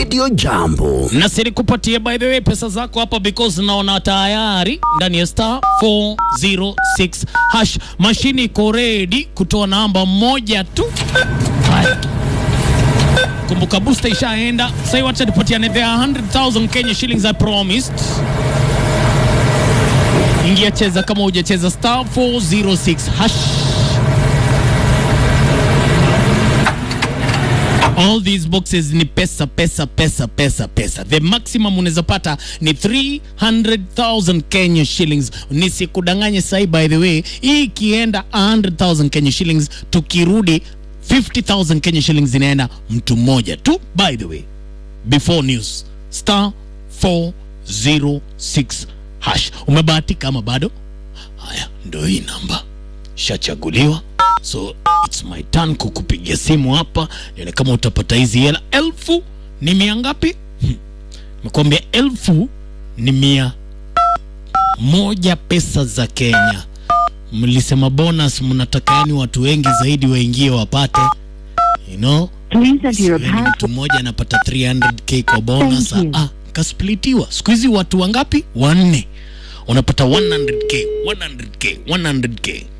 Radio Jambo. na silikupatie by the way pesa zako hapa because naona tayari ndani ya star 406 hash mashini iko ready kutoa namba moja tu Haya. kumbuka booster ishaenda sai wacha tupatiane there are 100000 Kenya shillings I promised ingia cheza kama hujacheza star 406 hash all these boxes ni pesa pesa pesa pesa pesa the maximum unaweza pata ni 300000 Kenya shillings nisikudanganye sahi by the way hii ikienda 100000 Kenya shillings tukirudi 50000 Kenya shillings zinaenda mtu mmoja tu by the way before news star 406 hash umebahatika ama bado haya ndo hii namba shachaguliwa so it's my turn kukupigia simu hapa nione kama utapata hizi hela elfu ni mia ngapi Hmm. nimekwambia elfu ni mia moja pesa za kenya mlisema bonus mnataka yani watu wengi zaidi waingie wapate you know Please enter your Siweni password. mtu mmoja anapata 300k kwa bonus Thank you. ah, kasplitiwa siku hizi watu wangapi wanne unapata 100k 100k 100k